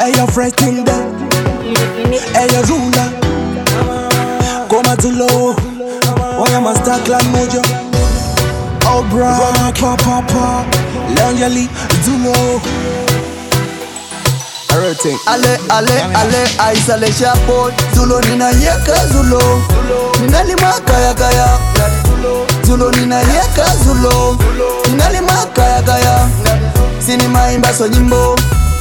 eyo fresh thing de eyo rula koma dzulo waya master clan mojo obra pa pa pa lonjali dzulo everything ale ale ale aisale shapo zulo ninayeka zulo ninalima kaya kaya zulo ninayeka zulo ninalima kaya kaya sinimaimba so nyimbo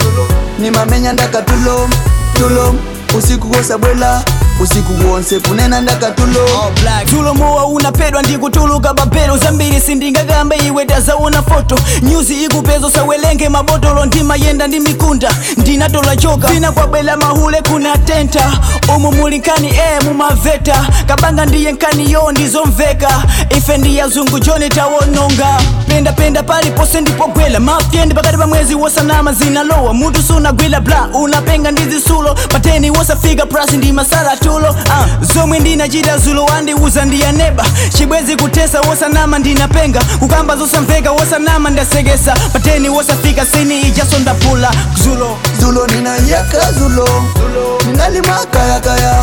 nimamenya ndaka tulo tulo usiku kosabwela usiku wonse kunena ndaka tulo tulo mowa unapedwa ndikutuluka papelo zambiri sindingakambe iwe tazaona foto nyuzi ikupezo sawelenge mabotolo ndimayenda ndi mikunda ndinatola choka vina kwabwela mahule kuna tenta umu muli nkani e mumaveta kabanga ndiye nkani yo ndizomveka ife ndiyazungu joni tawononga pendapenda palipose ndipogwela mafyendi pakati pa mwezi wosanama zinalowa mutu sunagwila bla unapenga ndizisulo pateni wosafika prasi ndi masala tulo uh, zomwe ndinachita zulo wandiuza ndiyaneba chibwezi kutesa wosanama ndinapenga kukamba zosamveka wosanama ndasekesa pateni wosafika sini ijaso ndapula zulo zulo ninayeka zulo ninalima kaya kaya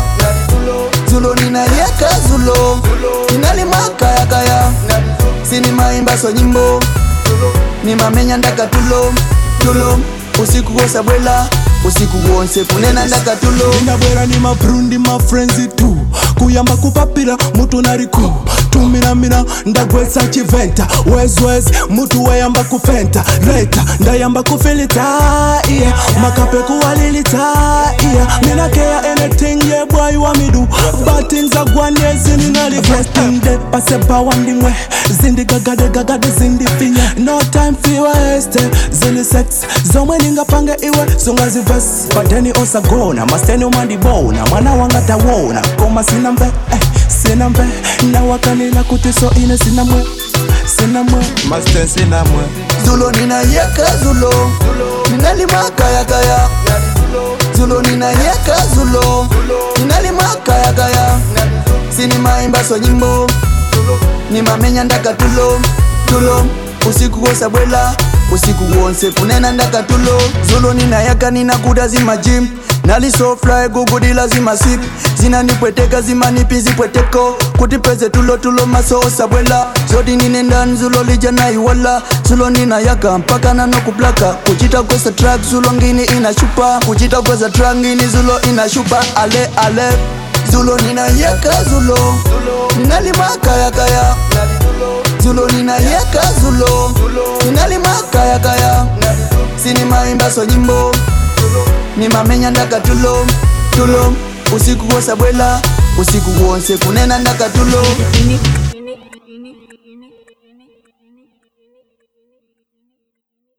zulo ninayeka zulo ninalima kaya kaya sinimaimba so nyimbo nimamenya ndaka tulo tulo usiku kosabwela usiku wonse kunena ndaka tulo ndabwera ni mabrundi mafrenzi tu kuyamba kupapira mutu nariku tuminamina ndagwetsa chiventa wezwez mutu wayamba kufenta leta ndayamba kufilita yeah. makape kuwalilita yeah. minakeya anything yeah boy wa midu batin zagwanyezi ninaligestingde pasebawa ndimwe zindigagadegagade zindifinye no time fiweste zili sex zomwe ningapange iwe zongazivesi pateni osagona masteni umandibona mwana wanga tawona koma sina mve eh, sina mve nawakanila kuti so ine sina mwe sina mwe masten sina mwe zulo ninayeka zulo ninalima kaya kaya zulo ninayeka zulo ninalima kaya kaya sinimaimba so nyimbo nimamenya ndaka tulo tulo usiku kosabwela usiku wonse kunena ndaka tulo zulo ninayaka ninakuda zimajim nalisofly gugudila zimasip zinanipweteka zimanipi zipweteko kuti peze tulo tulo maso osabwela zoti ninenda nzulo lija naiwala zulo ninayaka mpaka nanokuplaka kuchita kwesa track zulo ngini inashupa kuchita kwesa track ngini zulo inashupa ale ale zulo ninayaka zulo ninalima kaya kaya zulo ninayaka zulo ninalima kaya kaya sinimaimba so nyimbo nimamenya ndaka tulo tulo usiku kosabwela usiku wonse kunena ndaka tulo Unique, unique, unique, unique, unique, unique, unique.